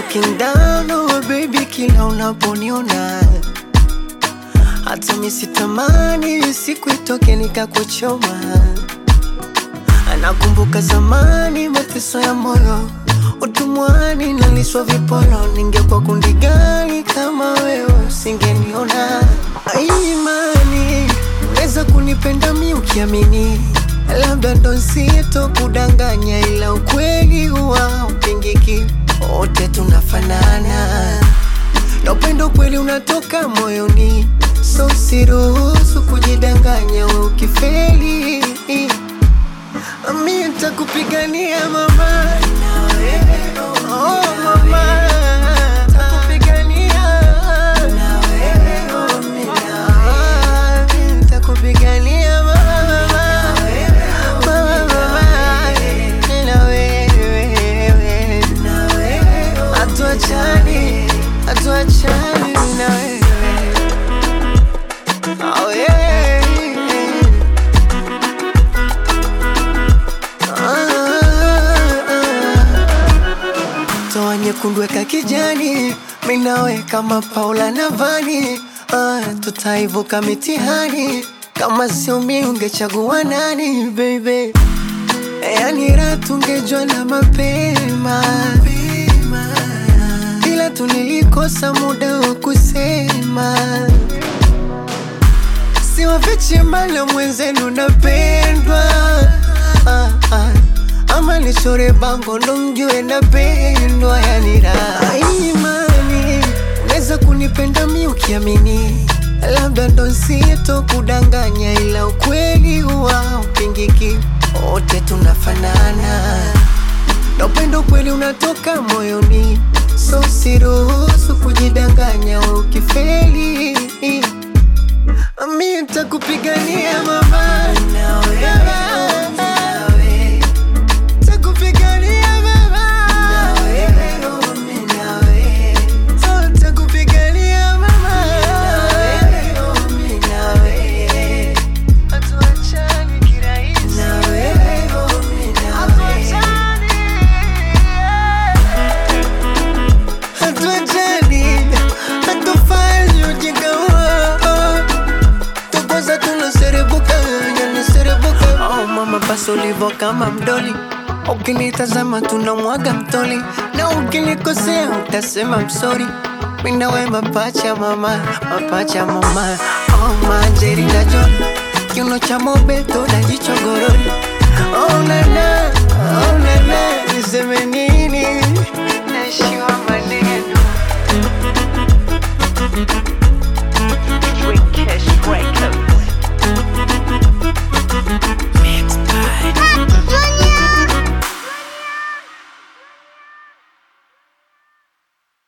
looking down oh baby, kila unaponiona hata misitamani siku itoke nikakuchoma. Anakumbuka zamani mateso ya moyo, utumwani naliswa viporo. Ningekuwa kundi gani kama wewe usingeniona? Imani unaweza kunipenda mi ukiamini, labda ndo sito kudanganya, ila ukweli huwa upingiki, wote tunafanana na upendo kweli unatoka moyoni, so siruhusu kujidanganya. We ukifeli mi nitakupigania mama, oh mama, nitakupigania Ah, mi nitakupigania mama, mama, mama, na wewe hatuachani, hatuachani na wewe Oh, yeah. Ah, toa nyekundu weka kijani, minawe kama Paula na Vani. Ah, tutaivuka mitihani, kama sio mi ungechagua nani baby? Yani raha tungejua na mapema, ila tulilikosa muda wa kusema. Siwafichi mala mwenzenu napendwa, ah, ah. ama nichore bango ndo mjue napendwa. Yani raha imani, unaweza kunipenda mi ukiamini, labda ndo sito kudanganya, ila ukweli huwa upingiki, wote tunafanana na upendo kweli unatoka moyoni, so siruhusu kujidanganya. We ukifeli mi nitakupigania mama, Nitakupigania mama, So, nitakupigania mama, hatuachani kirahisi, hatuachani, hatuachani, hatufanyi ujinga huo tukoza tunaserebuka yaniserebuka oh mama basi ulivo kama mdoli ukinitazama tunamwaga mtoli na ukinikosea utasema msori mina we mapacha mama mapacha mama oh manjeri na John kiuno cha mobeto na jicho gorori oh nana